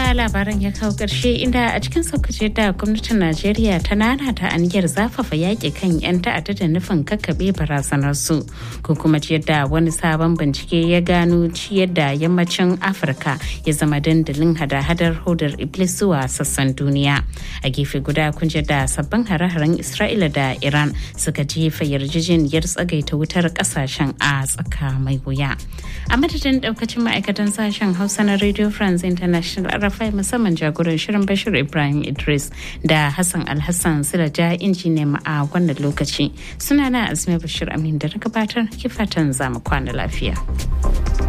haka labaran ya kawo ƙarshe inda a cikin saukace da gwamnatin Najeriya ta nana ta aniyar zafafa yaƙi kan 'yan ta'adda da nufin kakkaɓe barazanar su ko kuma ciyar da wani sabon bincike ya gano ciyar da yammacin Afirka ya zama dandalin hada-hadar hodar Iblis zuwa sassan duniya. A gefe guda kun da sabbin hare-haren Isra'ila da Iran suka jefa yarjejeniyar tsagaita wutar ƙasashen a tsaka mai wuya. A madadin ɗaukacin ma'aikatan sashen Hausa na Radio France International RFI musamman jagoran shirin Bashir Ibrahim Idris da Hassan Alhassan Silaja injiniya a wannan lokaci. Sunana Azmi Bashir Amin da na gabatar kifatan zamu kwana lafiya.